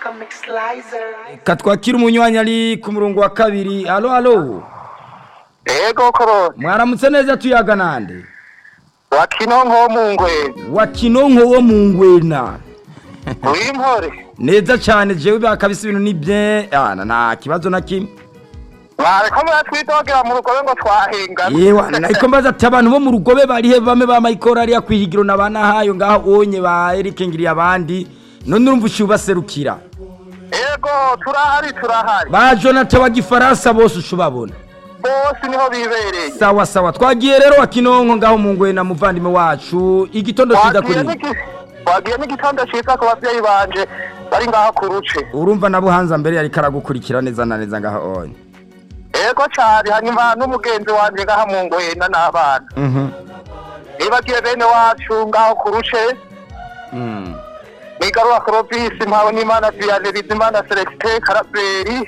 Comic Slicer. katwakira umunywanyi ari ku murongo wa kabiri alo alo ego koroni mwaramutse neza tuyaga nande wakinonko wo mu ngwena wa kinonko wo mu ngwena w'impore neza cyane jewe bakabisa ibintu ni bye ana nta kibazo na kimwe mwareko muratwidogera mu rugobe ngo twahengana yewe nariko mbaza ati abantu bo mu rugobe barihe bame ba mayikoro ariya kwihigiro na banahayo ngaho onye ba Eric ngiriye abandi none urumva uciye ubaserukira ego turahari turahari ba Jonathan wa gifaransa bose ucubabona bose niho bibereye sawa sawa twagiye rero wa kinonko ngaho mu ngwena muvandimwe wacu igitondo ciza Wagiye kuri n'igi- wagiye n'igitondo ciza ku bavyeyi banje bari ngaho ku ruce urumva na buhanza mbere yariko aragukurikira neza na neza ngaho onye ego cane hanyuma n'umugenzi wanje ngaha mu ngwena n'abana mhm nibagiye bene wacu ngaho ku ruce mm. nigarura korobisi mpawe n'imana viane bizimana celestin karaberi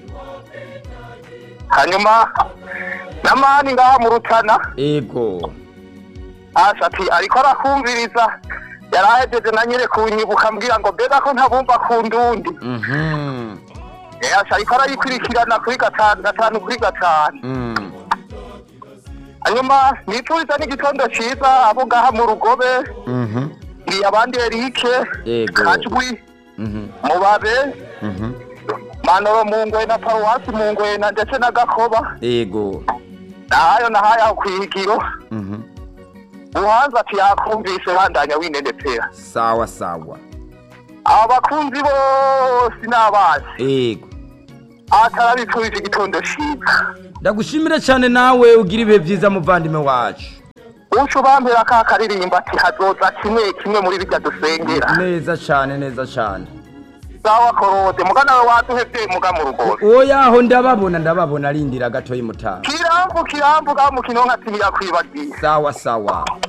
hanyuma namani ngaha mu rutana ego asha ati ariko arakumviriza yarahejeje na nyere kunyibuka mbwira ngo mbega ko ntabumva ku ndundi mhm asha ariko arayikurikirana kuri gatanu gatanu kuri gatanu mm. hanyuma nituriza n'igitondo ciza abo ngaha mu rugobe mhm ni abandi erike Yego. kajwi mhm mubabe mhm manoro mu ngwena paruwasi mu ngwena ndetse na gakoba ego nahayo nahayo aho kwihigiro mhm uhanza ati yakumvise bandanya winenepera sawa sawa aba bakunzi bose n'abazi ego atarabipfurije igitondo ciza ndagushimire cyane nawe ugira ibihe byiza muvandimwe wacu uco bampera ka karirimba ati hazoza kimwe kimwe muri birya dusengera neza cyane neza cyane sawa korode mugana we waduhevye muga mu rugobe uwo yaho ndababona ndababona arindira gatoyi mutaha kirambu kirambu ga mukino nka timi yakwibagiye sawa sawa